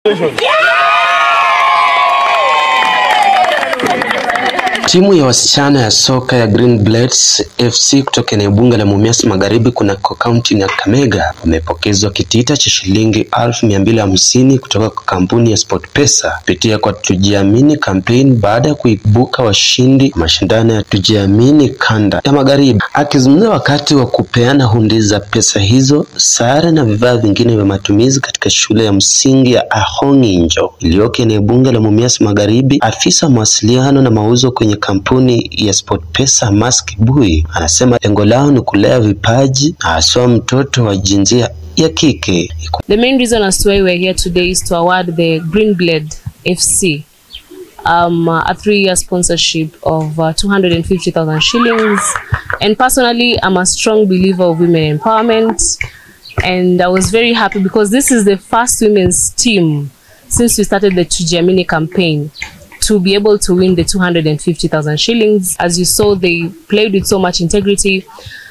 Timu ya wasichana ya soka ya Green Blades FC kutoka eneo bunge la Mumias Magharibi kunako kaunti ya Kakamega wamepokezwa kitita cha shilingi elfu mia mbili hamsini kutoka kwa kampuni ya SportPesa kupitia kwa Tujiamini campaign baada ya kuibuka washindi mashindano ya Tujiamini kanda ya Magharibi. Akizungumza wakati wa kupeana hundi za pesa hizo, sare na vifaa vingine vya matumizi katika shule ya msingi ya Ahong'injo iliyoko eneo bunge la Mumias Magharibi, afisa mawasiliano na mauzo kwenye kampuni ya SportPesa Mask Bui anasema lengo lao ni kulea vipaji na haswa mtoto wa jinsia ya kike. The main reason as to why we're here today is to award the Green Blade FC um, a three-year sponsorship of uh, 250,000 shillings. And personally, I'm a strong believer of women empowerment. And I was very happy because this is the first women's team since we started the Tujiamini campaign to be able to win the 250,000 shillings. As you saw, they played with so much integrity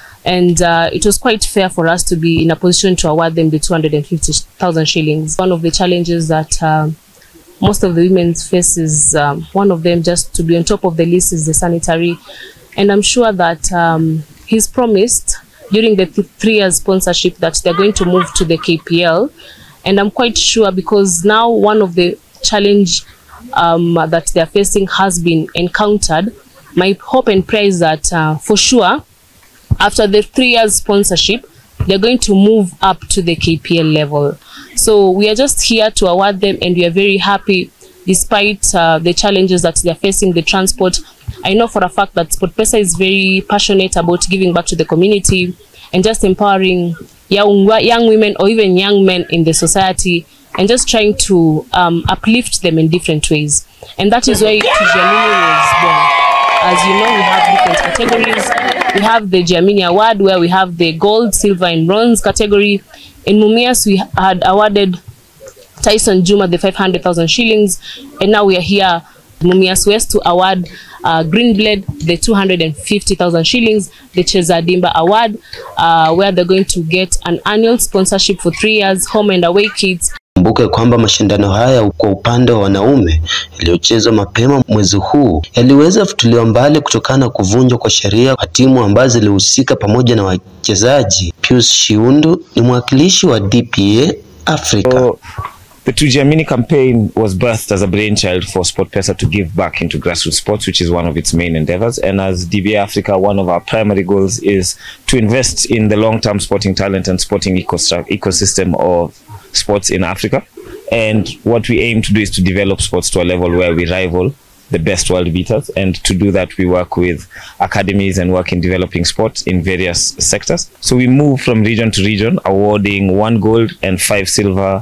and uh, it was quite fair for us to be in a position to award them the 250,000 shillings. One of the challenges that uh, most of the women face is um, one of them just to be on top of the list is the sanitary. And I'm sure that um, he's promised during the th- three years sponsorship that they're going to move to the KPL. And I'm quite sure because now one of the challenge um, that they're facing has been encountered. My hope and prayer is that uh, for sure after the three years sponsorship, they're going to move up to the KPL level. So we are just here to award them, and we are very happy despite uh, the challenges that they're facing, the transport. I know for a fact that SportPesa is very passionate about giving back to the community and just empowering young, young women or even young men in the society and just trying to um, uplift them in different ways. And that is why Tujamini was born. As you know, we have different categories. We have the Jamini Award where we have the gold, silver, and bronze category. In Mumias, we had awarded Tyson Juma the 500,000 shillings, and now we are here, Mumias West, to award uh, Greenblade the 250,000 shillings, the Chezadimba Award, uh, where they're going to get an annual sponsorship for three years, home and away kits, Kumbuke kwamba mashindano haya kwa upande wa wanaume yaliyochezwa mapema mwezi huu yaliweza futiliwa mbali kutokana na kuvunjwa kwa sheria kwa timu ambazo zilihusika pamoja na wachezaji. Pius Shiundu ni mwakilishi wa DPA Africa. So, the Tujiamini campaign was birthed as a brainchild for SportPesa to give back into grassroots sports, which is one of its main endeavors. And as DBA Africa, one of our primary goals is to invest in the long-term sporting talent and sporting ecostru- ecosystem of sports in Africa. And what we aim to do is to develop sports to a level where we rival the best world beaters. And to do that, we work with academies and work in developing sports in various sectors. So we move from region to region, awarding one gold and five silver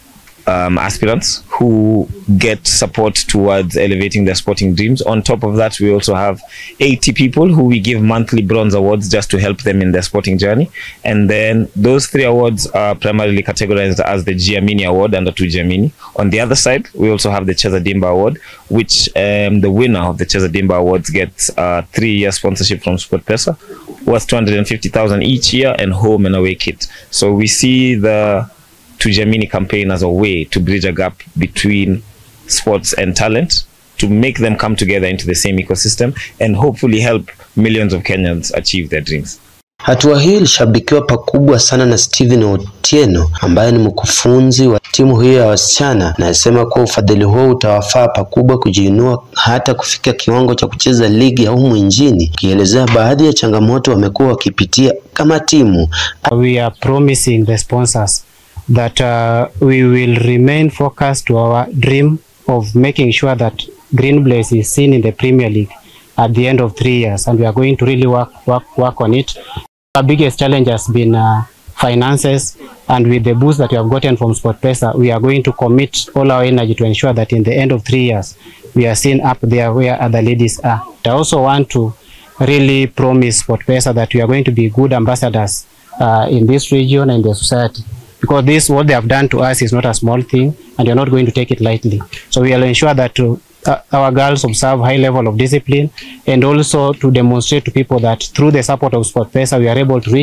um, aspirants who get support towards elevating their sporting dreams. On top of that, we also have 80 people who we give monthly bronze awards just to help them in their sporting journey. And then those three awards are primarily categorized as the Giamini Award under two Giamini. On the other side, we also have the Chezadimba Award, which um, the winner of the Chezadimba Awards gets a three-year sponsorship from SportPesa worth 250,000 each year and home and away kit. So we see the Tujamini campaign as a way to bridge a gap between sports and talent to make them come together into the same ecosystem and hopefully help millions of Kenyans achieve their dreams. Hatua hii ilishabikiwa pakubwa sana na Steven Otieno ambaye ni mkufunzi wa timu hiyo ya wasichana, na anasema kuwa ufadhili huo utawafaa pakubwa kujiinua hata kufikia kiwango cha kucheza ligi ya humu nchini, ikielezea baadhi ya changamoto wamekuwa wakipitia kama timu. we are promising the sponsors that uh, we will remain focused to our dream of making sure that Green Blaze is seen in the Premier League at the end of three years, and we are going to really work work work on it. Our biggest challenge has been uh, finances, and with the boost that we have gotten from SportPesa, we are going to commit all our energy to ensure that in the end of three years, we are seen up there where other ladies are. I also want to really promise SportPesa that we are going to be good ambassadors uh, in this region and the society because this what they have done to us is not a small thing and we are not going to take it lightly so we will ensure that uh, uh, our girls observe high level of discipline and also to demonstrate to people that through the support of SportPesa we are able to reach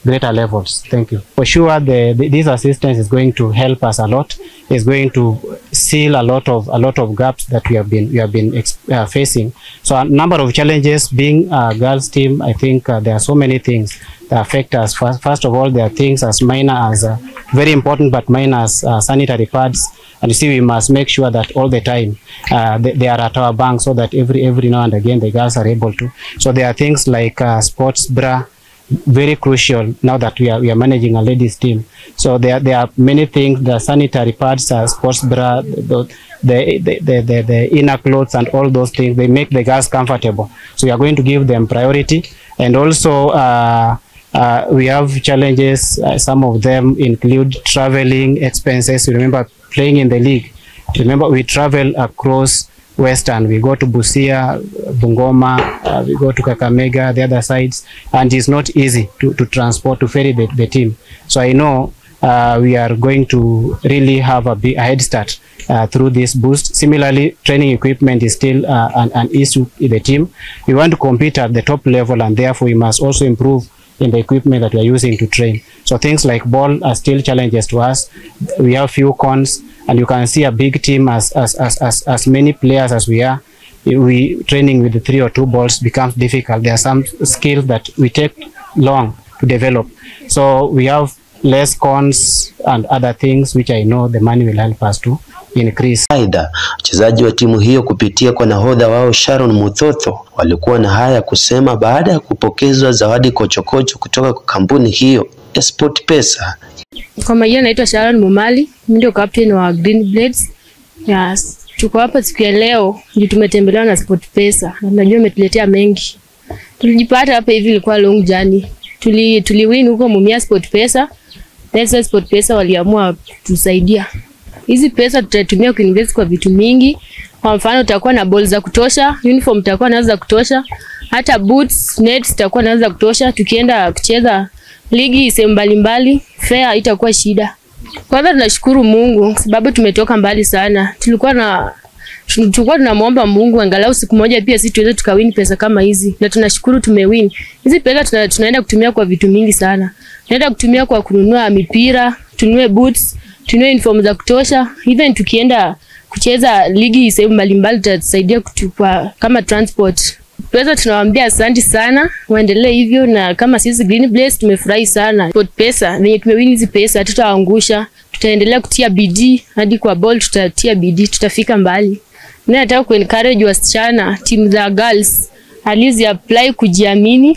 greater levels. Thank you. For sure, the, the, this assistance is going to help us a lot. It's going to seal a lot of a lot of gaps that we have been we have been ex- uh, facing. So a number of challenges. Being a girls team, I think uh, there are so many things that affect us. First, first of all, there are things as minor as uh, very important but minor as uh, sanitary pads. And you see, we must make sure that all the time uh, they, they are at our bank so that every every now and again the girls are able to. So there are things like uh, sports bra, very crucial now that we are we are managing a ladies team. So there there are many things. The sanitary pads, uh, sports bra, the the, the, the, the the inner clothes and all those things they make the girls comfortable. So we are going to give them priority and also. Uh, uh, we have challenges. Uh, some of them include traveling expenses. You remember playing in the league. Remember we travel across Western. We go to Busia, Bungoma, uh, we go to Kakamega, the other sides, and it's not easy to, to transport to ferry the, the team. So I know uh, we are going to really have a, big, a head start uh, through this boost. Similarly, training equipment is still uh, an, an issue in the team. We want to compete at the top level, and therefore we must also improve in the equipment that we are using to train. So things like ball are still challenges to us. We have few cons, and you can see a big team as as as as, as many players as we are. We training with the three or two balls becomes difficult. There are some skills that we take long to develop. So we have less cons and other things which I know the money will help us to increase. Aidha, wachezaji wa timu hiyo kupitia kwa nahodha wao Sharon Muthotho walikuwa na haya ya kusema baada ya kupokezwa zawadi kochokocho kutoka kwa kampuni hiyo ya SportPesa. Kwa majina naitwa Sharon Mumali, mimi ndio captain wa Green Blades. Yes, tuko hapa siku ya leo ndio tumetembelewa na SportPesa na najua imetuletea mengi. Tulijipata hapa hivi ilikuwa long journey. Tuli tuliwin huko Mumia SportPesa. That's why SportPesa waliamua tusaidia. Hizi pesa tutatumia kuinvest kwa vitu mingi. Kwa mfano tutakuwa na ball za kutosha, uniform tutakuwa nazo za kutosha, hata boots, nets tutakuwa nazo za kutosha. Tukienda kucheza ligi sehemu mbalimbali, fare itakuwa shida. Kwanza tunashukuru Mungu sababu tumetoka mbali sana. Tulikuwa na tulikuwa tunamwomba Mungu angalau siku moja pia sisi tuweze tukawin pesa kama hizi, na tunashukuru tumewin. Hizi pesa tuna, tunaenda kutumia kwa vitu mingi sana. Tunaenda kutumia kwa kununua mipira, tununue boots, tununue uniform za kutosha. Even tukienda kucheza ligi sehemu mbalimbali tutatusaidia kutupa kama transport. Pesa tunawaambia asante sana, waendelee hivyo, na kama sisi Green Blaze tumefurahi sana. Sport pesa venye tumewin hizi pesa, hatutawaangusha, tutaendelea kutia bidii hadi kwa ball, tutatia bidii, tutafika mbali. Mimi nataka kuencourage wasichana, timu za girls alizi apply kujiamini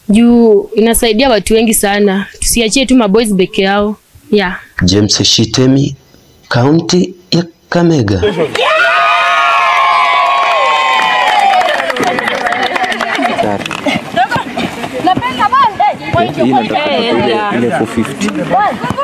juu inasaidia watu wengi sana. Tusiachie tu maboys peke yao. Yeah. James Shitemi, kaunti ya Kamega. Hii nataka ile 450.